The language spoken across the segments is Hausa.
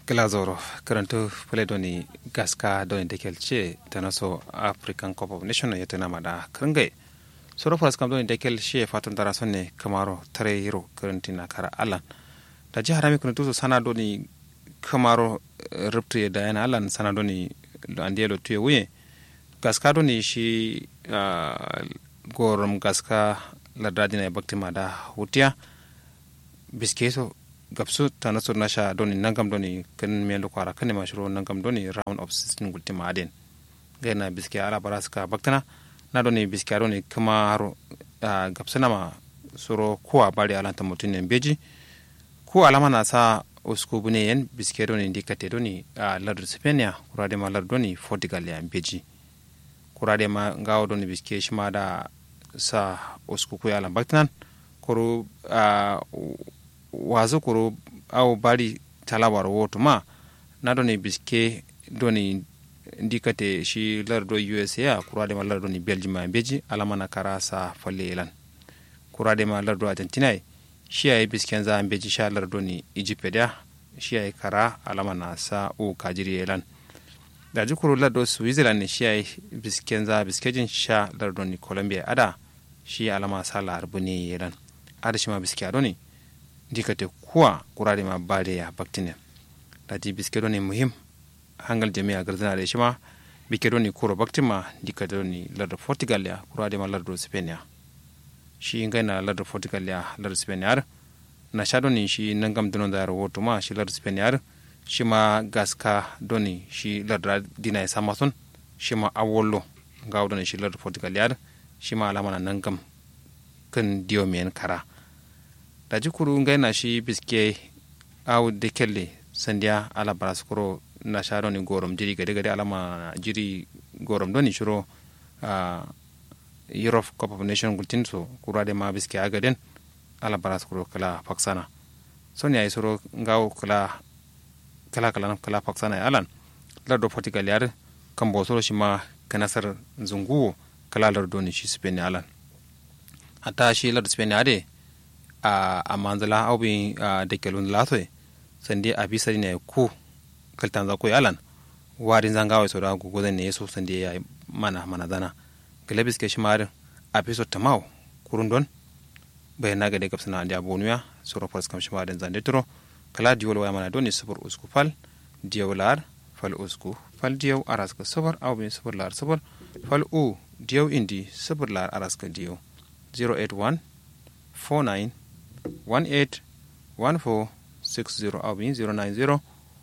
glazoro karanto pale doni gaska doni dekel ce tanaso african cup of nation ya tana mada krangai soro faras kam doni dekel she fatun dara sonne kamaro tare hiro karantina kara alan da jihar mi kuntu sana doni kamaro ruptu da yana alan sana doni andielo tuye wuye gaska doni shi gorom gaska lardadina ya bakti mada hutiya biskeso gabsu tana sur nasha doni nangam doni kan melo kwara kan ma shiro nangam doni round of 16 gulti maden gaina biske ala baraska baktana na doni biske doni kuma haro gabsana ma suro kuwa bari alanta mutune beji ku alama na sa usku bune yen biske doni dikate doni lardu spenia kurade ma lardu doni portugal ya beji kurade ma ngawo doni biske shima da sa usku ku ala baktanan kuru wazo koro awo bari talawar woto ma na doni biske doni ndikate shi lardo usa a kurade ma lardo ni belgium a beji alama na kara sa falle ilan kurade ma lardo argentina shi ayi bisken za beji sha lardo ni egypt da shi ayi kara alama na sa o kajiri ilan da ji kuro lardo switzerland ne shi ayi bisken za biskejin sha lardo ni colombia ada shi alama sa larbu ne ilan ada shi ma biske adoni dikate kuwa kurare ma bade ya baktine lati biskedo ne muhim hangal jami'a garzana da shi ma bikedo ne kuro baktima dikate ni lardar portugal ya kurade ma lardar spain ya shi ngai na lardar portugal ya lardar spain ya na sha doni shi nangam dunon da rahoto ma shi lardar spain ya shi ma gaska doni shi lardar dina ya samason shi ma awollo ga doni shi lardar portugal ya shi ma alama na nangam kan diyo men kara da jikuru ngai na shi biske awu de kelle sandiya ala baraskuro na sharo ni gorom jiri gade gade alama jiri gorom doni shiro uh, europe cup of nation gultin so kurade ma biske agaden ala baraskuro kala paksana soni ay soro ngaw kala kala kala kala paksana alan lardo portugal yar kambo soro shima kanasar zunguwo kala lardo ni shi spain alan hatta shi lardo spain ade a manzala au bi da kelun latoi sande a bisa ne ku kaltan za ko yalan warin zanga wai soda gugu zan ne so sande ya mana mana zana galabis ke shimarin a fiso tamau kurun don bayan na gade kapsana da bonuya soro fars kam shimarin zande turo kala diwol waya mana doni subur usku fal diyolar fal usku fal diyaw araska subar au bi subur lar subur fal u diyaw indi subur lar araska diyaw 081 49 181460 abin 090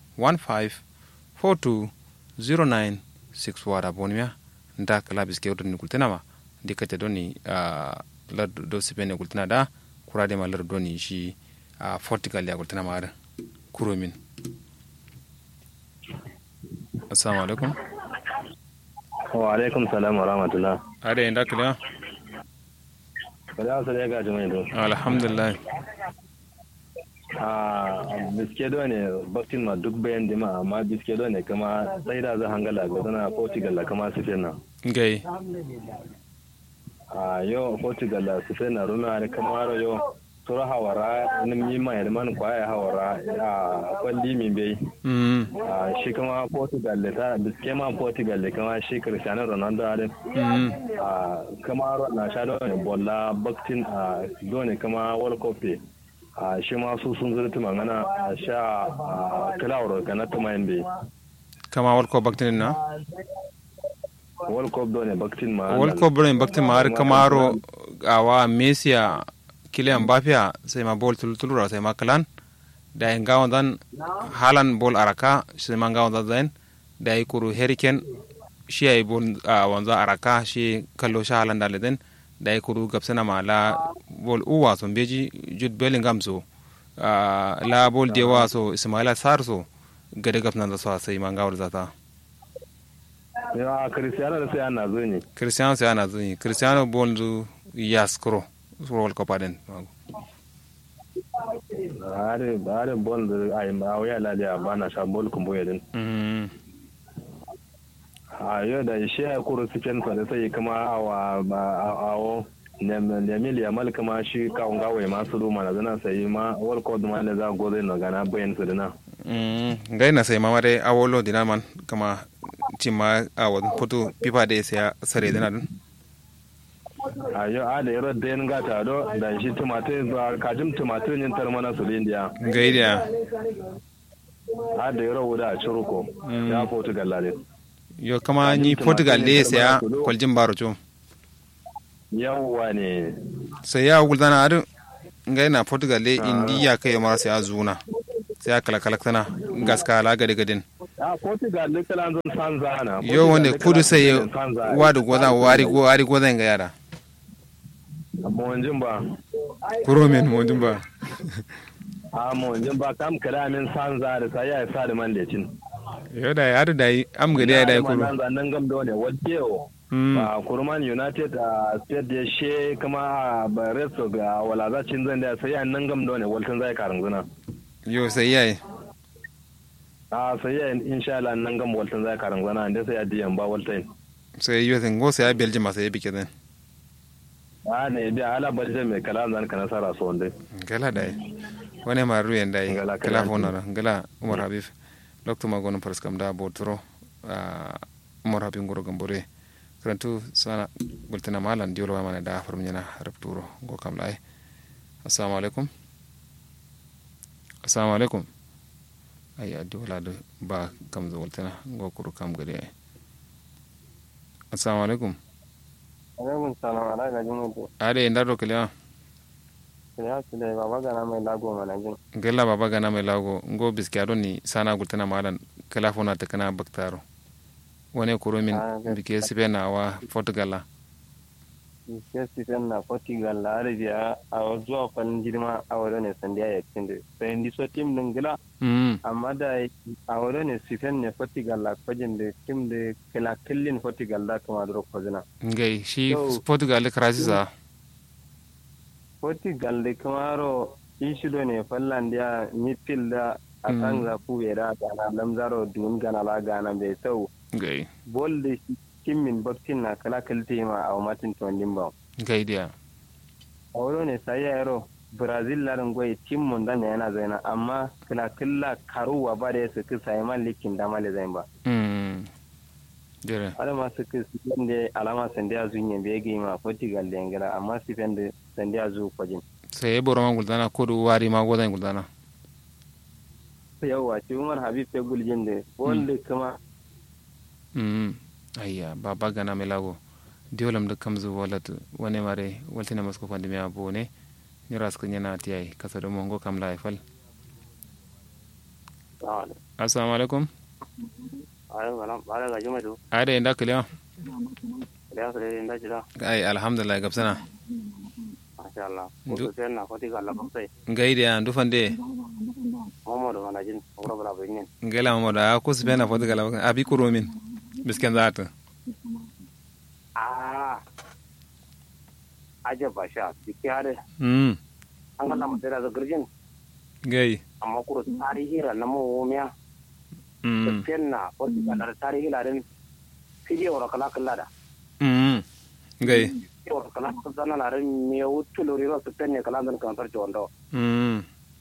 154209 wada bonimiya nda kala biske wodo ni kultinama dikate doni lar do sipene kultina da kurade ma lar doni shi portugal ya kultina ma kuromin assalamu alaikum wa alaikum salam wa rahmatullah ade nda kala kada su da gaji mai to alhamdulillah a biskedo ne baktin ma duk bayan dima amma biskedo ne kama sai da za hangala ga zana portugal la kama su fena gai a yo portugal la su fena runa ne kama ro yo sura hawara nim yi ma yalman kwaya hawara a kwalli min bai a shi kama portugal da ta biske ma portugal da kama shi cristiano ronaldo a a kama ro na sha ne bolla baktin a dole kama world cup a shi ma su sun zurti magana a sha a kilawar ka na tuma yin bai kama world cup baktin na world cup dole baktin ma world cup dole baktin ma har kama ro awa messi kilian bafia sai ma bol tulura sai ma kalan da yin gawon dan halan bol araka sai ma gawon dan zain da yi kuru hurricane shi ya yi bol a wanzu araka shi kallo shi halan da leden da yi kuru gabsana ma la bol uwa so beji jud bellingham so la bol dewa so ismaila sar so gade gabsana da so sai ma gawar zata ya cristiano da sai ana zo ne cristiano sai ana zo ne cristiano bol zu yaskro world cup aden are are bol da ai ma waya la da ba na sha bol kumbo yadin a yau da shi ya kuro cikin sa da sai kuma awa awo Lemil Yamal kama shi kawun gawai masu ruma na zana sai ma World Cup ma da za go zai na gana bayan su dina. ngai na sai mama dai awolo dina man kama cimma awo foto pipa da sai sare dina dun a yau a da yarar da yin gata do da shi tumatir ba kajin tumatir yin tarmana su indiya ngai da a da yarar wuda a ciruko ya portugal lalin yo kama ni portugal le sai kwaljin baro cho yawwa ne sai ya guldana adu ngai na portugal le indiya kai mara sai azuna sai kala kala tana gaska la gade gadin a portugal ne kala zan san zana yo wanda kudu sai wadu goza wari go wari goza ga yara amma wanjin ba kuro men wanjin ba a mo wanjin ba kam kala min san za da sai ya sa da man da cin yo da ya da yi am gade ya da kuro nan gam da ne wadde ba kurman united a state da she kuma ba resto ga wala za cin zan da sai nan gam da ne waltan zai karin zuna yo sai yayi a sai yayi insha Allah nan gam waltan zai karin zuna inda sai adiyan ba waltan sai yo sai go sai belgium sai bike den a ne da ala belgium mai kala zan kana sara so wanda gala dai wani ma ruyen dai kala fona gala umar habib lokto magono paraskam da botro umar habib ngoro gambore karantu sana bultina malan diolo wa mana da farmina rapturo go kam lai assalamu alaikum assalamu alaikum ay addi wala do ba kam zo bultina go kuru kam gade ay assalamu alaikum alaikum salam ala ga jin to ade ndaro kiliya ya su da baba gana mai lago mana jin gella baba gana mai lago ngo biskiado ni sana gultina malan kala fona ta kana baktaro wani kuro min bike sibe na wa portugal ke sifen na portugal la arabia a zuwa fannin girma a wadda ne sandiya ya cin da sai ndi so tim din gila amma da a wadda ne sifen ne portugal la kwajin da tim da kila killin portugal da kuma duro kwazina ngai shi portugal krasisa portugal da kuma ro ishido ne fallandiya midfield da a kan zafu ya da gana lamzaro dun gana la gana bai sau gai bol da kimmin baktin na kala kalte ma a matin tondin ba gai dia a wuro ne sai yaro brazil larin goyi tim mun da yana zaina amma kala killa karuwa ba da ya suka sai man likin da male zain ba mm dire ala ma suka sifen da alama sande a zunye bai ga ma portugal da yangala amma sifen da sande a zu kwajin sai boro man guldana kodu wari ma godan guldana yawwa ci umar habib ya guljin da wanda kuma mm ayya baba gana mai lago diolam da kamzu walat wani mare waltina masko fandi mi abone ni ras ko nyana tiyai kasa do mongo kam la fal assalamu alaikum ade nda kiliya ai alhamdulillah gabsana mashallah ko sen na foti galla baktai ngaide an dufande momodo manajin ogro bala bingen ngela momodo a ko sibena foti galla abi kuromin bisken zata ah aje basha dike hade mm an ga lamu da garjin gai amma kuro tarihi ra na mu miya mm kenna foti galla tarihi la den fidiyo ra kala kala da mm gai fidiyo kala kala na ren me wutu lori ro su penne kala dan kan tar jondo mm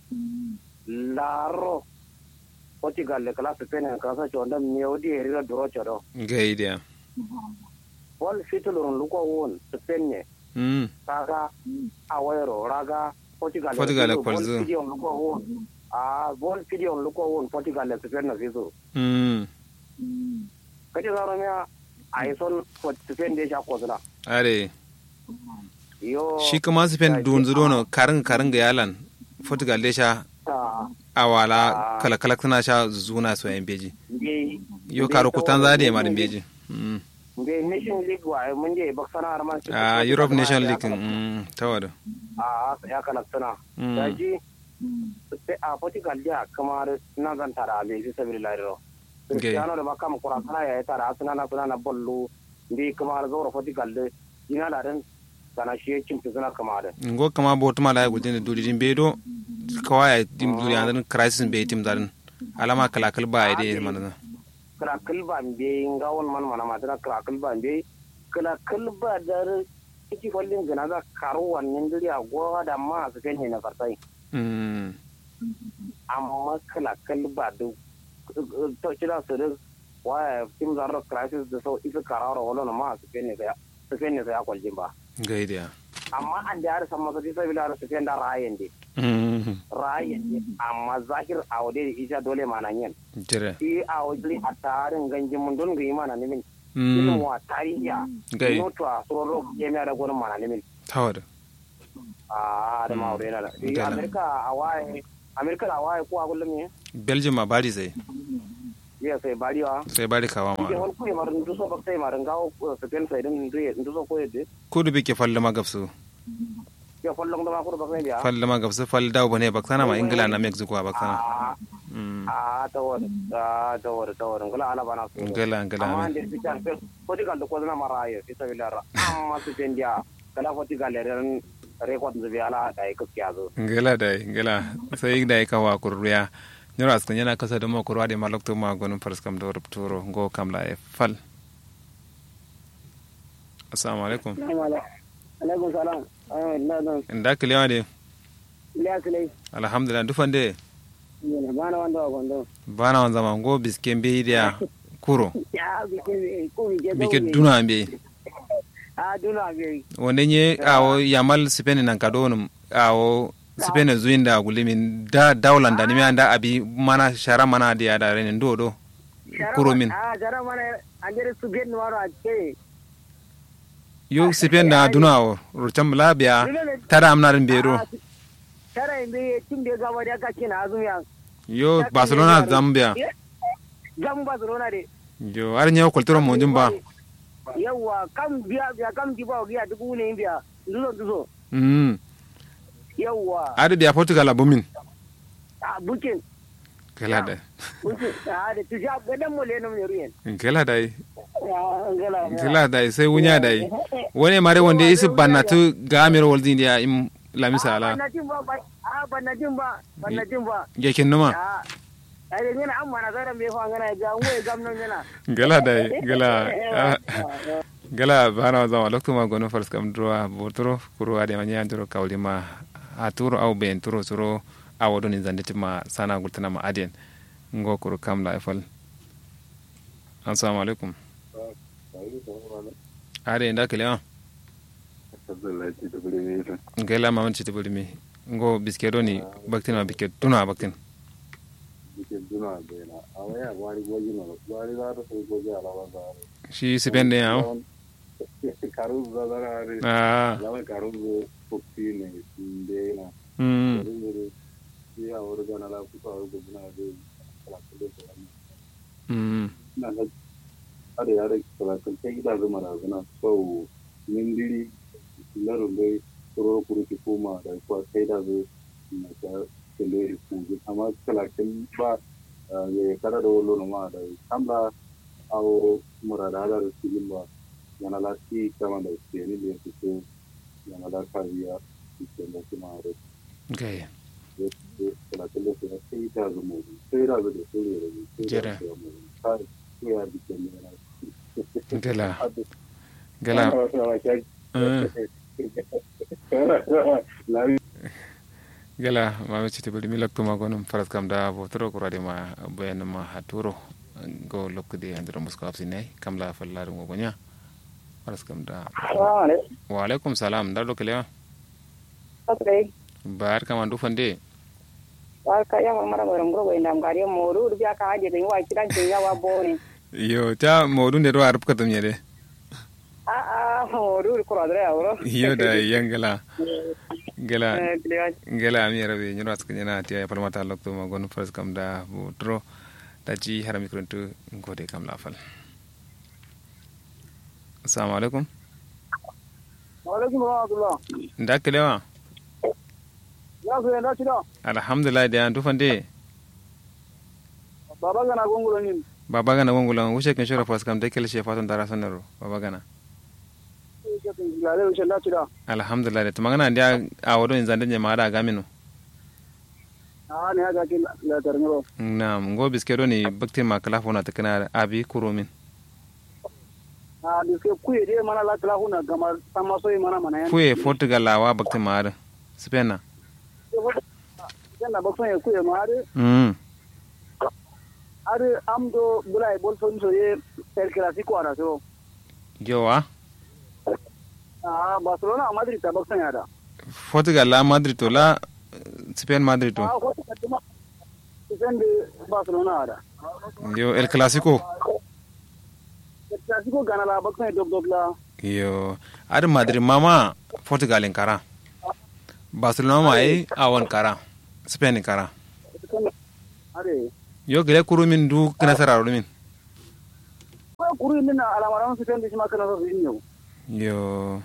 laro foti galle kala su penne kan tar jondo me wudi eri ra duro chodo gai dia wal fitulurun luko won su penne mm kaga awero raga portugal Portugal e kwalzo. video luko won a bol video luko won portugal e sufenna fiso mm kati zaro mea ai son ko sufende sha kozla are yo shi kuma su fen dun zuro no karin karin ga yalan portugal de sha ta awala kala kala tana sha zuna so yan beji nge yo karo kutan za da marin beji mm nge nation league wa mun je baksana har man a europe nation league mm tawada a ya kana tana Mm. daji a portugal ja kamar na zan tara be fi sabilillah ro Okay. cristiano da makam kura kana ya tara asuna na suna na bollu ndi kamar zoro portugal de ina da dan kana shi cin suna kamar da ngo kama botu mala ya gudin duri din bedo kawai dim duri an crisis be tim darin alama kala kal ba ide man kala kalba be ngawon man mana matana kala kalba be kala kalba dar iki follin gana za karo wannan duri a gowa da ma su kan na fartai mm amma kala kalba da to kira su da waya tim zarro crisis da sau isa karara wala na ma su fene sai su fene sai kwaljin ba gaidiya amma an da har san masa sai bila su fene da rayen de rayen de amma zahir awde da isa dole manan yin jira i awde a tarin ganjin mun don ga imana ne min ilimin wa tarihiya gai notwa sororo jami'a da gwanin mana ne min tawada a da ma'aure na da Gala. amerika a waye amerika a waye ko a kullum ne belgium a bari sai ya sai bariwa sai bari kawa ke ma wani kuye marin duso ba sai marin gawo su fen sai din duye duso ko yadda kudu bike falle ma gabsu ya fallon da ma kudu ba sai biya falle ma gabsu falle dawo bane baksana ma ingila na mexico a baksana a Mm. a tawar a tawar tawar ngala ala bana su ngala ngala amma amin. ande fitan fe foti gal ko na maraye fi sabilara amma su fen dia kala foti gal ren record zubi ala da ko kyazo ngala dai ngala sai dai ka wa kurriya nyoro askan yana kasa da mo kurwa de malokto ma gonum fars kam do rupturo ngo kam la e fal assalamu alaikum alaikum salam ayo na don nda kliwa de iliya sulai alhamdulillah dufande yana bana wanda wa gondo bana wan zama ngo biske mbe dia kuro ya bike ko bike bike duna mbe a duna be wonde nye awo yamal sipene nan kadonum awo sipene zuinda gulimin da dawlanda ni mi anda abi mana shara mana dia da rene ndo do kuro min a jara mana andere su gen waro a ce yo sipen da duna o rucam labia tada amnarin bero tara imbe tim de gaba da ka kina azumiya yo barcelona zambia gam barcelona de yo ar nyaw kulturo mo jumba yawa kam biya biya kam diba biya dubu ne biya duzo duzo mm yawa ar biya portugal abumin a bukin kala da bukin a da tuja gadan mo le no ne ruyen kala da ngala kala da sai wunya da wani mare wanda isi bannatu ga amir waldin dia im lamisa ala bannatin ba a bannatin ba bannatin ba yakin numa a ai ne an mana zara me fa ngana ga ngwe gam non yana gala da gala gala bana zama lokto ma gono fars kam droa botro kuro ade ma nyan turo kawli ma a turo au ben turo turo awo doni zanditi ma sana gultana ma aden ngo kuro kam la efal assalamu alaikum ade nda kele ah ngela ma manci tibuli mi ngo biske doni baktin ma biske tuna baktin shi sipende ya ah mm mm ada ya da kalatun ta gida zama da zana sau mindiri larin bai tsoro kuru ki koma da kuwa sai da zai na ta kele da kuji amma kalatun ba ya kada da wolo ma da kamba awo murada da sigin ba yana lati kama da ke ni da su so yana da kariya ke da kuma da okay kalatun da su sai da zama sai da zai da sai da sai Jere. da sai ya bi ke ne gala gala gala mami citi budi mi loktu ma gonum faras kam da botoro ko radi ma bayan ma haturo go lokkude andiro musko absi nay kam la fallare mo gonya faras kam da wa alaikum salam dar do kelewa Okay. bar kam andu fande Barka ya mara mara ngoro ina ngari moru rubiya ka haje da yawa kidan ke yawa bone. yo ta modun de do arab katam yede A a moru ko adre awro. yo da yangala gala Eh kliwa. gala mi rabe nyoro aska nyana ti ay palmata loktu ma gonum faras kam da botoro da ji harami kuruntu ngode kam la fal assalamu alaikum wa alaikum rahmatullah nda kelewa ya su yanda cida alhamdulillah da andu fande baba gana gongulo nin baba gana gongulan wuce kin shora fas kam de kele she fatan dara sanaro baba gana lale wuce yanda cida alhamdulillah da tumangana ndia a wodo in zande nye maada gamino a ne haka ki la tarniro nam ngo biskero ni bakti ma kala fona takana abi kurumin a diske kuye de mana la kala huna gamar sama so mana mana yan fuye portugal lawa bakti ma ada spena yana ba son ya kuye ma har mm har am do bula e bol son so ye el clasico ara so yowa ah barcelona madrid ta ba son ya da portugal la madrid to la spain madrid to ah ko ta kuma sen de barcelona ara yo el clasico el clasico gana la ba son dog dog la yo ar madrid mama portugal in kara barcelona ma ai awon kara spain in kara are yo gele kuru min du kana sararo min ko kuru min alamaran su sen de ma kana so yin yo yo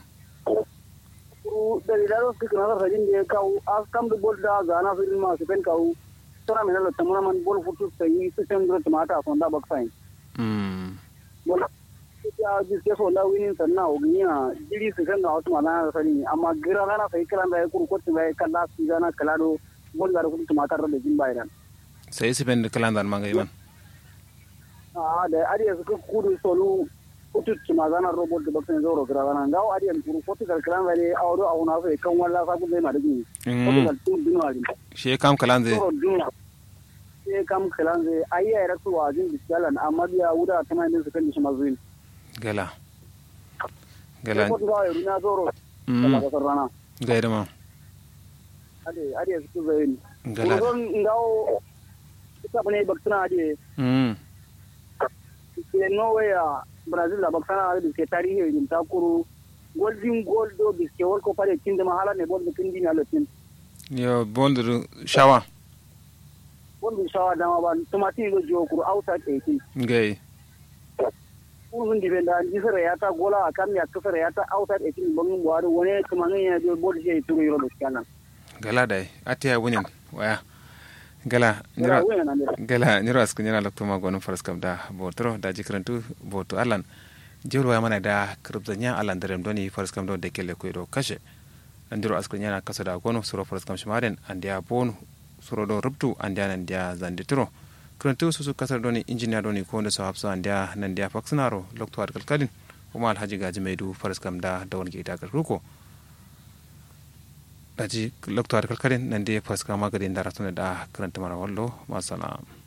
kuru da da ro su kana so yin de kaw as kam de bol da gana su ma su pen kaw tara min la tamana man bol futu sai su sen do tomata so da ba sai mm wala ya ji ke so la winin sanna o ginya jiri su kan na wasu mana na sani amma gira rana sai kala da kuru ko tun bai kala su gana kala do bol da kudu tumatar da jin bayan sai spain kalandar manga man a da ariya su kudu solu kutu tumazana robot da bakin zoro gira rana ngawo ariya kuru ko tukar kala da a wado a wuna sai kan walla sa ku zai ma da gini ko tukar tun dinwa din she kam kalanze zoro dinwa sai kam kala zai ayya ya rasu wa jin bisalan amma biya wuda ta mai su kan shi mazuin gala gala ko ngawo ya runa zoro mm kala da rana gaida ma ade ade su zai ni gala Kurun ngawo ita bane baktana ade mm ke Norway a Brazil la baktana ade ke tarihi yin takuru golden gold do biske wol ko pare kinde mahala ne bol kindi na lotin yo bondu shawa bol bi shawa dama ba tomati go jo kuru auta ke ki gai kurun di benda ji sare ya ta gola kan ya kasare ya ta auta ke ki bangin buhari wone tumanin ya jo bol je turu yoro biskana gala dai atiya wunin waya gala nira gala nira asku nira lokto ma gonu faras kam da botro da jikrantu boto alan jiro ya mana da krubzanya alan darem doni faras kam do de kele ko do kashe andiro asku nyana kaso da gonu suro faras kam shimaren andia bonu suro do rubtu andia nan dia zanditro krantu susu kasar doni engineer doni ko ndo so hapso andia nan dia faxnaro lokto ar kalkalin kuma alhaji gaji maidu faras kam da dawon ge ita garkuko daji lokto ar kalkalin nan dia faras kam magadi ndara tuna da karanta mara wallo masalam